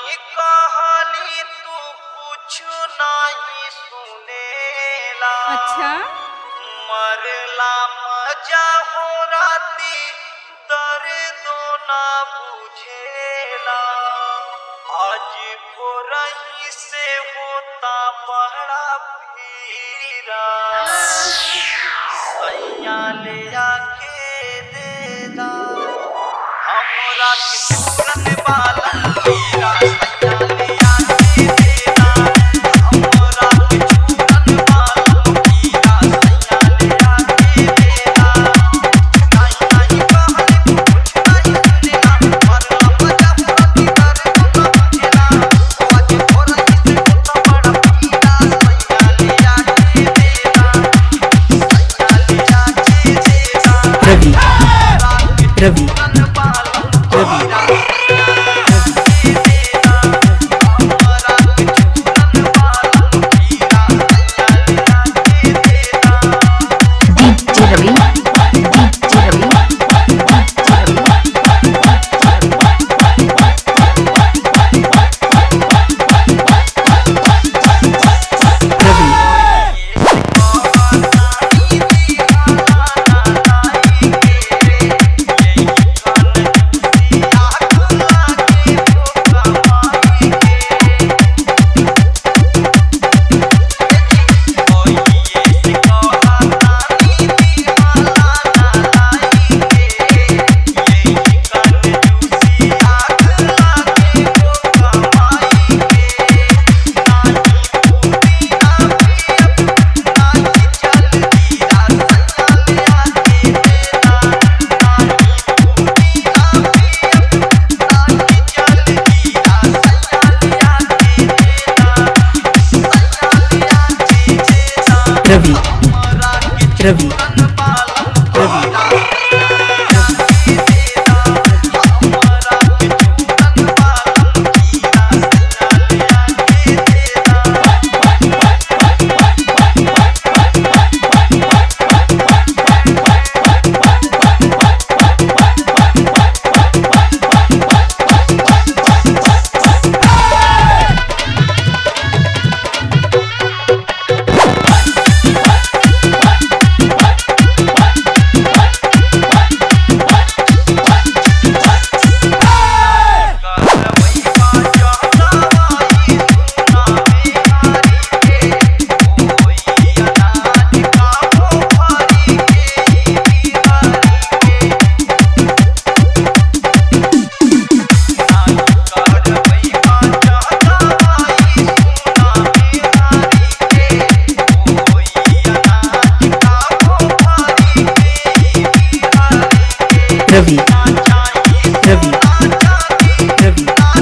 नाही कहली तू कुछ नहीं सुनेला अच्छा मरला मजा हो राती दर्द ना बुझेला आज भोरही से होता बड़ा पीरा सैया ले आके देला हमरा के चूरन बालन पीरा सैया ले आके देला हमरा के चूरन बालन पीरा सैया ले आके देला नाही नाही कहले कुछ नहीं सुनेला मरला मजा प्रति करे तो बुझेला आज भोरही से होता बड़ा पीरा सैया ले आके देला सैया ले आके देला रवि रवि रवि DJ Ravi, DJ Ravi, रवि रवि रवि रवि रवि रवि रवि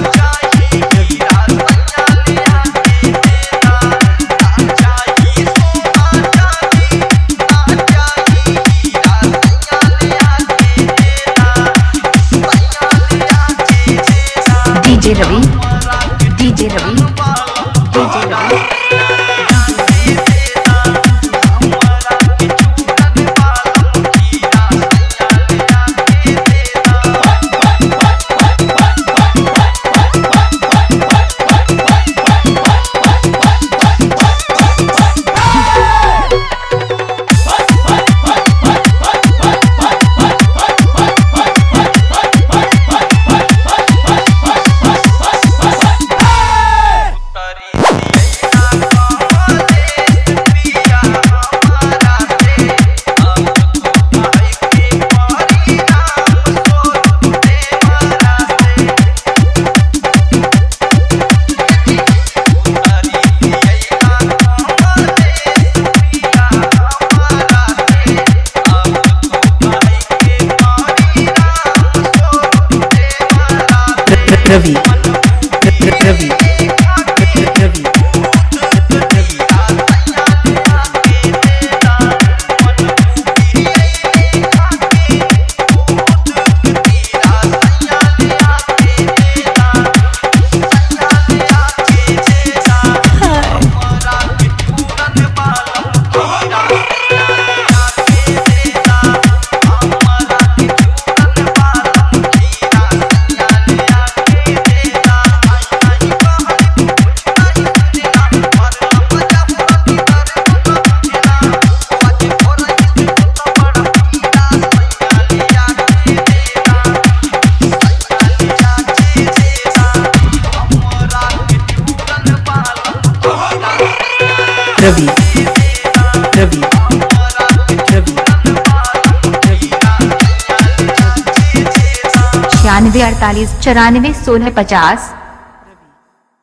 DJ Ravi, DJ Ravi, DJ Ravi. रवि रवि रवि रवि रवि रवि छियानवे अड़तालीस चौरानवे सोलह पचास